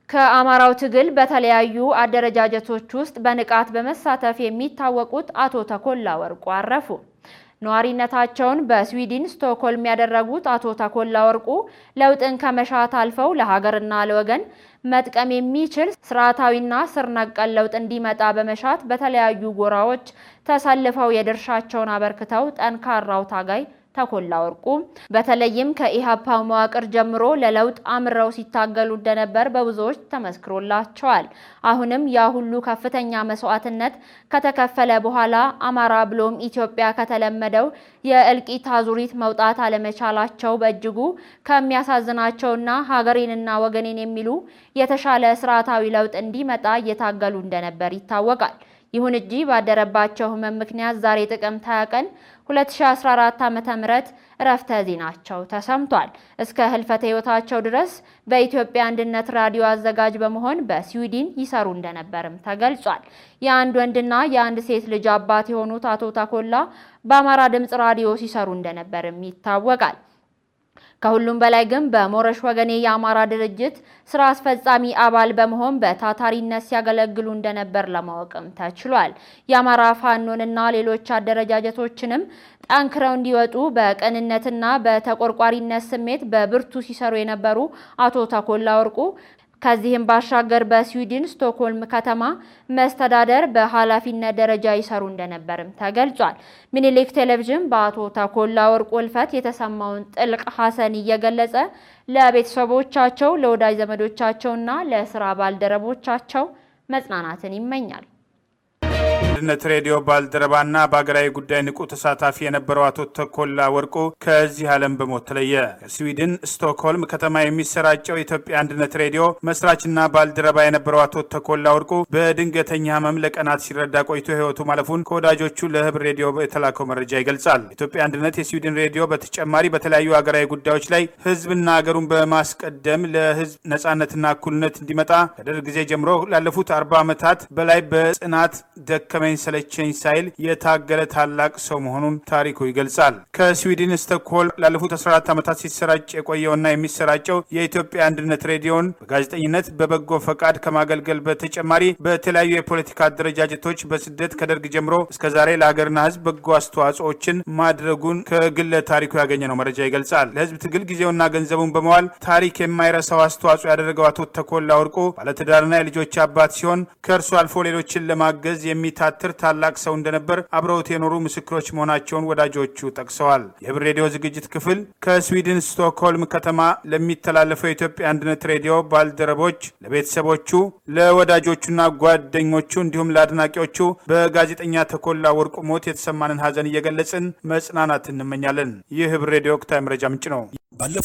ከአማራው ትግል በተለያዩ አደረጃጀቶች ውስጥ በንቃት በመሳተፍ የሚታወቁት አቶ ተኮላ ወርቁ አረፉ። ነዋሪነታቸውን በስዊድን ስቶክሆልም ያደረጉት አቶ ተኮላ ወርቁ ለውጥን ከመሻት አልፈው ለሀገርና ለወገን መጥቀም የሚችል ስርዓታዊና ስር ነቀል ለውጥ እንዲመጣ በመሻት በተለያዩ ጎራዎች ተሰልፈው የድርሻቸውን አበርክተው ጠንካራው ታጋይ ተኮላ ወርቁ በተለይም ከኢህአፓ መዋቅር ጀምሮ ለለውጥ አምረው ሲታገሉ እንደነበር በብዙዎች ተመስክሮላቸዋል። አሁንም ያ ሁሉ ከፍተኛ መስዋዕትነት ከተከፈለ በኋላ አማራ ብሎም ኢትዮጵያ ከተለመደው የእልቂት አዙሪት መውጣት አለመቻላቸው በእጅጉ ከሚያሳዝናቸውና ሀገሬንና ወገኔን የሚሉ የተሻለ ስርዓታዊ ለውጥ እንዲመጣ እየታገሉ እንደነበር ይታወቃል። ይሁን እንጂ ባደረባቸው ህመም ምክንያት ዛሬ ጥቅምት 20 ቀን 2014 ዓ.ም እረፍተ ዜናቸው ተሰምቷል። እስከ ህልፈተ ህይወታቸው ድረስ በኢትዮጵያ አንድነት ራዲዮ አዘጋጅ በመሆን በስዊድን ይሰሩ እንደነበርም ተገልጿል። የአንድ ወንድና የአንድ ሴት ልጅ አባት የሆኑት አቶ ተኮላ በአማራ ድምፅ ራዲዮ ሲሰሩ እንደነበርም ይታወቃል። ከሁሉም በላይ ግን በሞረሽ ወገኔ የአማራ ድርጅት ስራ አስፈጻሚ አባል በመሆን በታታሪነት ሲያገለግሉ እንደነበር ለማወቅም ተችሏል። የአማራ ፋኖንና ሌሎች አደረጃጀቶችንም ጠንክረው እንዲወጡ በቅንነትና በተቆርቋሪነት ስሜት በብርቱ ሲሰሩ የነበሩ አቶ ተኮላ ወርቁ ከዚህም ባሻገር በስዊድን ስቶክሆልም ከተማ መስተዳደር በኃላፊነት ደረጃ ይሰሩ እንደነበርም ተገልጿል። ምኒልክ ቴሌቪዥን በአቶ ተኮላ ወርቁ ሕልፈት የተሰማውን ጥልቅ ሐዘን እየገለጸ ለቤተሰቦቻቸው፣ ለወዳጅ ዘመዶቻቸውና ለስራ ባልደረቦቻቸው መጽናናትን ይመኛል። አንድነት ሬዲዮ ባልደረባና በሀገራዊ ጉዳይ ንቁ ተሳታፊ የነበረው አቶ ተኮላ ወርቁ ከዚህ ዓለም በሞት ተለየ። ከስዊድን ስቶክሆልም ከተማ የሚሰራጨው የኢትዮጵያ አንድነት ሬዲዮ መስራችና ባልደረባ የነበረው አቶ ተኮላ ወርቁ በድንገተኛ ሕመም ለቀናት ሲረዳ ቆይቶ ሕይወቱ ማለፉን ከወዳጆቹ ለህብር ሬዲዮ የተላከው መረጃ ይገልጻል። ኢትዮጵያ አንድነት የስዊድን ሬዲዮ በተጨማሪ በተለያዩ ሀገራዊ ጉዳዮች ላይ ህዝብና ሀገሩን በማስቀደም ለህዝብ ነጻነትና እኩልነት እንዲመጣ ከደርግ ጊዜ ጀምሮ ላለፉት አርባ ዓመታት በላይ በጽናት ደከመኝ ሰለቸኝ ሳይል የታገለ ታላቅ ሰው መሆኑን ታሪኩ ይገልጻል። ከስዊድን ስቶክሆልም ላለፉት 14 ዓመታት ሲሰራጭ የቆየውና የሚሰራጨው የኢትዮጵያ አንድነት ሬዲዮን በጋዜጠኝነት በበጎ ፈቃድ ከማገልገል በተጨማሪ በተለያዩ የፖለቲካ አደረጃጀቶች በስደት ከደርግ ጀምሮ እስከ ዛሬ ለሀገርና ህዝብ በጎ አስተዋጽኦችን ማድረጉን ከግለ ታሪኩ ያገኘነው መረጃ ይገልጻል። ለህዝብ ትግል ጊዜውና ገንዘቡን በመዋል ታሪክ የማይረሳው አስተዋጽኦ ያደረገው አቶ ተኮላ ወርቁ ባለትዳርና የልጆች አባት ሲሆን ከእርሱ አልፎ ሌሎችን ለማገዝ የሚታ ትር ታላቅ ሰው እንደነበር አብረውት የኖሩ ምስክሮች መሆናቸውን ወዳጆቹ ጠቅሰዋል። የህብር ሬዲዮ ዝግጅት ክፍል ከስዊድን ስቶክሆልም ከተማ ለሚተላለፈው የኢትዮጵያ አንድነት ሬዲዮ ባልደረቦች፣ ለቤተሰቦቹ፣ ለወዳጆቹና ጓደኞቹ እንዲሁም ለአድናቂዎቹ በጋዜጠኛ ተኮላ ወርቁ ሞት የተሰማንን ሀዘን እየገለጽን መጽናናት እንመኛለን። ይህ ህብር ሬዲዮ ወቅታዊ መረጃ ምንጭ ነው።